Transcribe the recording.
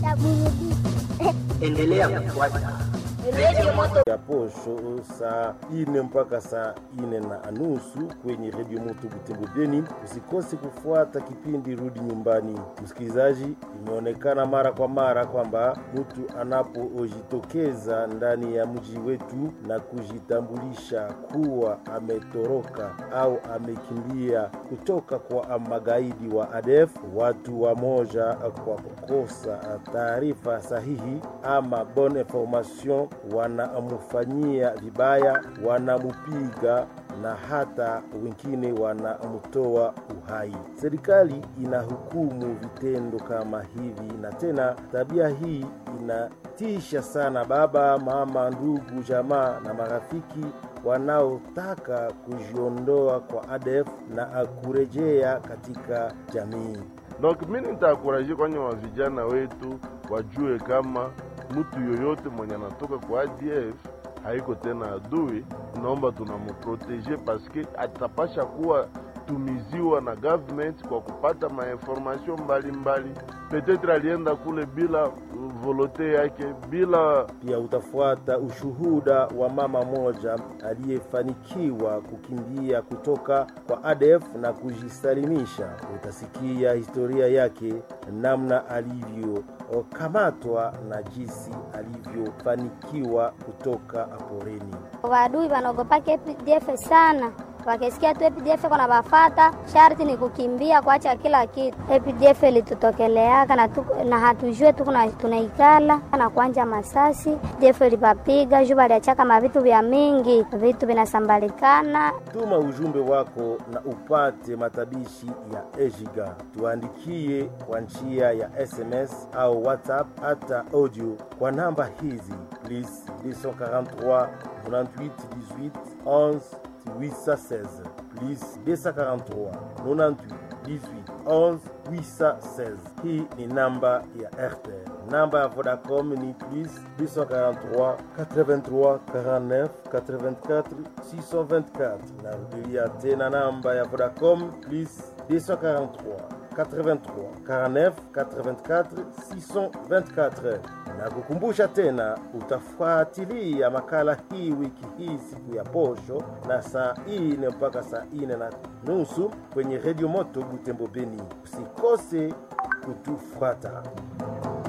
cha burudisha. Endelea kufuata Radio Moto ya posho saa ine mpaka saa ine na nusu kwenye redio moto Butembo Beni. Usikose kufuata kipindi rudi nyumbani. Msikilizaji, imeonekana mara kwa mara kwamba mtu anapojitokeza ndani ya mji wetu na kujitambulisha kuwa ametoroka au amekimbia kutoka kwa magaidi wa ADF, watu wa moja kwa kukosa taarifa sahihi ama bonne information wanamfanyia vibaya, wanamupiga na hata wengine wanamtoa uhai. Serikali inahukumu vitendo kama hivi, na tena tabia hii inatisha sana baba, mama, ndugu, jamaa na marafiki wanaotaka kujiondoa kwa ADF na kurejea katika jamii. Donc mimi nitakuraje kwenye wa vijana wetu wajue kama mtu yoyote mwenye anatoka kwa ADF haiko tena adui, naomba tunamuprotege paske atapasha kuwa tumiziwa na government kwa kupata mainformation mbalimbali. Petetre alienda kule bila volote yake, bila Pia utafuata ushuhuda wa mama moja aliyefanikiwa kukimbia kutoka kwa ADF na kujisalimisha. Utasikia historia yake, namna alivyokamatwa na jinsi alivyofanikiwa kutoka porini. Wadui wanaogopaka APDF sana, wakisikia tu APDF kuna bafata, sharti ni kukimbia kuacha kila kitu. APDF ilitutokeleaka na, tu, na hatujue tu kuna tunaikala na kuanja masasi. APDF ilipapiga juu baliachaka mavitu vya mingi, vitu vinasambalikana. Tuma ujumbe wako na upate matabishi ya Ejiga. Tuandikie kwa njia ya SMS au WhatsApp hata audio kwa namba hizi plus 243 98 18 11 816 plus 243 98 18 11 816. Hii ni namba ya RTL. Namba ya Vodacom ni plus 243 83 49 84 624. Narudilia tena namba ya Vodacom plus 243 83 49 84 624 na kukumbusha tena, utafuatilia makala hii wiki hii siku ya posho na saa ine mpaka saa ine na nusu kwenye redio moto Butembo Beni. Usikose kutufuata.